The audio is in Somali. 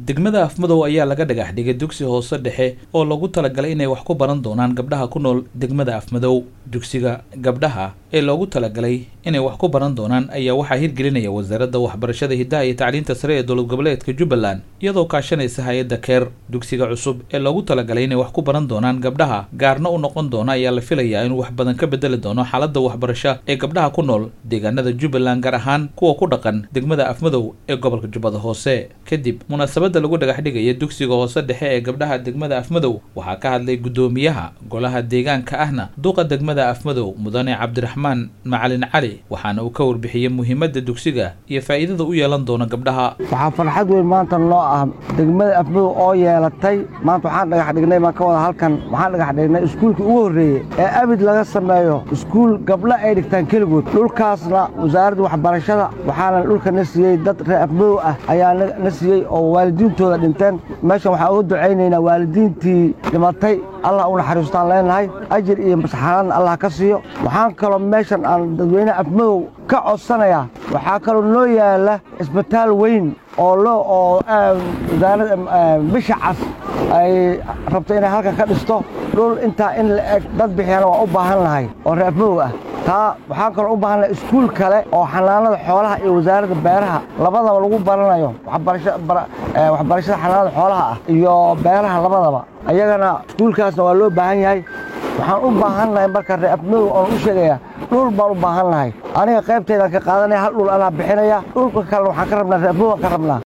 degmada afmadow ayaa laga dhagax dhigay dugsi hoose dhexe oo lagu talagalay inay wax ku baran doonaan gabdhaha ku nool degmada afmadow dugsiga gabdhaha ee loogu talagalay inay wax ku baran doonaan ayaa waxaa hirgelinaya wasaaradda waxbarashada hiddaha iyo tacliinta sare ee dowlad goboleedka jubbaland iyadoo kaashanaysa hay-adda keer dugsiga cusub ee loogu talagalay inay wax ku baran doonaan gabdhaha gaarna u noqon doona ayaa la filayaa inuu wax badan ka bedeli doono xaaladda waxbarasho ee gabdhaha ku nool deegaanada jubbaland gaar ahaan kuwa ku dhaqan degmada afmadow ee gobolka jubbada hoose kadib munaasabadda lagu dhagax dhigaya dugsiga hoose dhexe ee gabdhaha degmada afmadow waxaa ka hadlay guddoomiyaha golaha deegaanka ahna duqa degmada afmadow mudane cabdiraxmaan macalin cali waxaana uu ka warbixiyey muhiimadda dugsiga iyo faa'iidada u yeelan doona gabdhaha waxaa farxad weyn maanta noo ah degmada afmadow oo yeelatay maanta waxaan dhagax dhignay baan ka wada halkan waxaan dhagax dhignay iskuulkii ugu horreeyey ee abid laga sameeyo iskuul gabdho ay dhigtaan keligood dhulkaasna wasaaradda waxbarashada waxaana dhulka na siiyey dad reer afmadow ah ayaa na siiyey oo waalidiintooda dhinteen meeshan waxaan uga ducaynaynaa waalidiintii dhimatay allah u naxariistaan leenahay ajir iyo masxaradna allah ka siiyo waxaan kaloo meeshan aan dadweynaha afmadow ka codsanayaa waxaa kaloo noo yaala isbitaal weyn oo loo oo wasaaradda bisha cas ay rabto inay halkan ka dhisto dhul intaa in la eg dad bixiyana waa u baahan lahay oo reer afmadow ah taa waxaan kaloo u baahan lahay iskuul kale oo xanaanada xoolaha iyo wasaaradda beeraha labadaba lagu baranayo waxbarashada xanaanada xoolaha ah iyo beeraha labadaba ayagana iskuulkaasna waa loo baahan yahay waxaan u baahan lahay marka reer afmadow oon u sheegayaa dhul baan u baahan lahay aniga qaybtaydaan ka qaadanaya hal dhul anaa bixinaya dhulka kalena waxaan ka rabnaa reer afmadow aan ka rabnaa